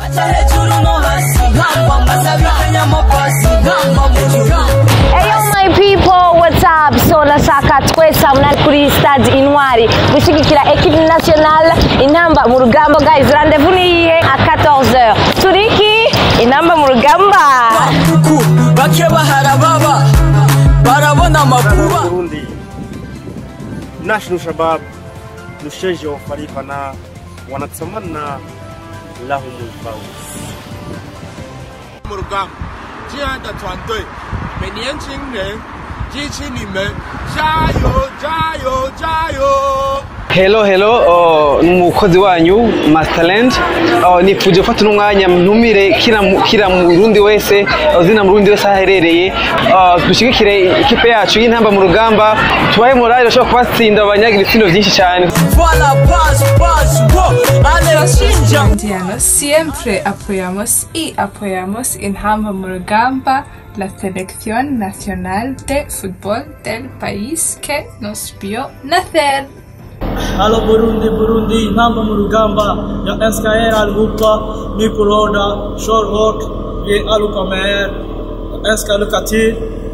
Eyo my people, what's up? So nashaka twese hamwe kuri stade Intwari gushigikira equipe nationale intamba mu rugamba guys rendezvous ni iyihe a 14h turiki intamba mu rugamba huku bake baharababa barabona amakuba Burundi National Shabab Lusheji wa Farifana wanatamana lahumul fawz mu rugamba 这样的团队，每年轻人支持你们，加油加油加油！ Hello hello oh, ni umukozi wanyu Masterland oh, nifuje gufata n'umwanya ntumire kila mu- kila murundi wese uzina murundi wese aherereye oh, dushigikire ikipe yacu y'intamba mu rugamba tubahe morale bashobora kubatsinda babanyagira ibitsindo vyinshi cyane Voilà, paz, paz, wo, ale rashinja Diana, siempre apoyamos y apoyamos en Hamba Murugamba, la selección nacional de fútbol del país que nos vio nacer. Halo Burundi, Burundi, intamba mu rugamba ya SKR alhupa Nikoroda, Shorhawk, ye alukamer, SK Lukatir,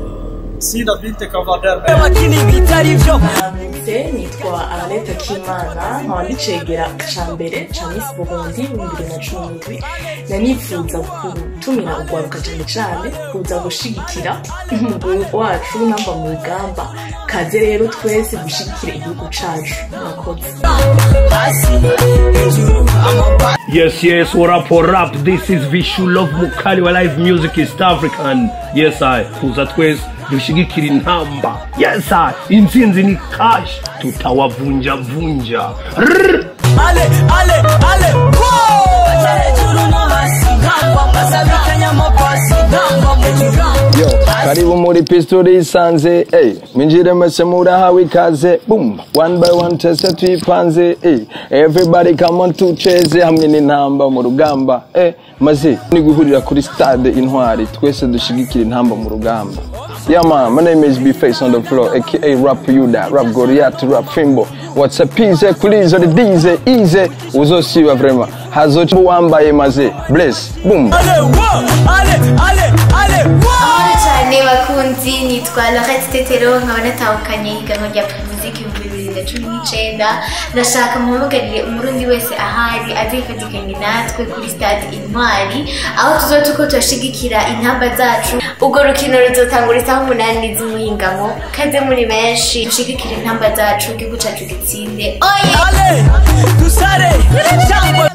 sida vinte kavader. makini bitari vyo Se nitwa Arlette Kimana nkaba ndicegera ca mbere ca Miss Burundi mu bibiri na cumi n'indwi na nifuza gutumira urwaruka cane cane kuza gushigikira umugwi wacu namba mu rugamba kaze rero twese gushigikira igihugu cacu murakoze hasi hejuru amaba Yes, yes, what up, what up? This is Vishu Love Mukali wa Live Music East African. Yes, I. Tuza twese dushigikira intamba. Yes, I. Intsinzi ni cash. Tutawavunja vunja. Rrrr. ale ale ale wo hejuru no hasi ntabwo mbasabikanya amapasi ntabwo mu Yo, karibu muri pistori isanze hey, minjire mwese murahawe ikaze boom one by one tese tuyipanze hey, everybody come on tucheze hamwe n'intamba mu rugamba hey, maze ni guhurira kuri stade intwari twese dushigikira intamba mu rugamba Yeah man, my name is B-Face on the floor, aka Rap Yuda, Rap Goliath, Rap Fimbo. What's up, easy, kulizo, the dize, easy, uzosiba vrema. Hazochi wambaye maze, bless, boom. ale wo ale ale ale wo Amahoro cyane bakunzi nitwa Lorette Tetero nkaba natahukanye higanwa rya muziki ibihumbi bibiri na cumi n'icyenda ndashaka muhamagarire umurundi wese ahari azifatikanye natwe kuri stade intwari aho tuzoba tuko turashigikira intamba zacu urwo rukino ruzotangura isaha umunani z'umuhingamo kaze muri benshi dushigikire intamba zacu igihugu cyacu gitsinde oye ale dusare jambo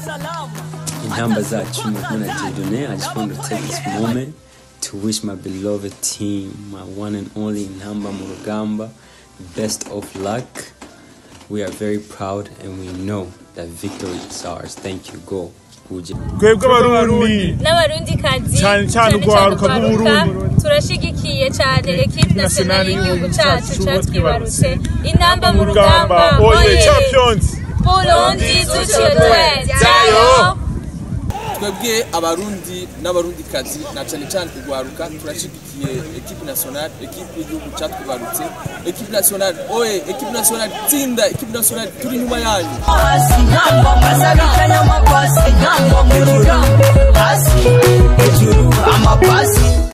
intamba zacu ni kumwe na Dieudonné. I just want to take this moment to wish my beloved team, my one and only Intamba Murugamba, best of luck. We are very proud and we know that victory is ours. Thank you. Go. Uje. twebwe abarundi n'abarundikazi Cyane cyane urwaruka rw'Uburundi. turashigikiye cyane ekipe nasiyonali y'igihugu cyacu cyatwibarutse intamba mu Rugamba, rugamba oye, oye champions. burundi duciye byayo twebwe abarundi n'abarundikazi na cyane cyane urwaruka turashigikiye ekipe nationale ekipe y'igihugu cyatwibarutse ekipe nationale oye ekipe nationale tsinda ekipe nationale turi inyuma yanyu hasi ntabwo mbasabikanya amapasi ntabwo mu rugamba hasi hejuru amapasi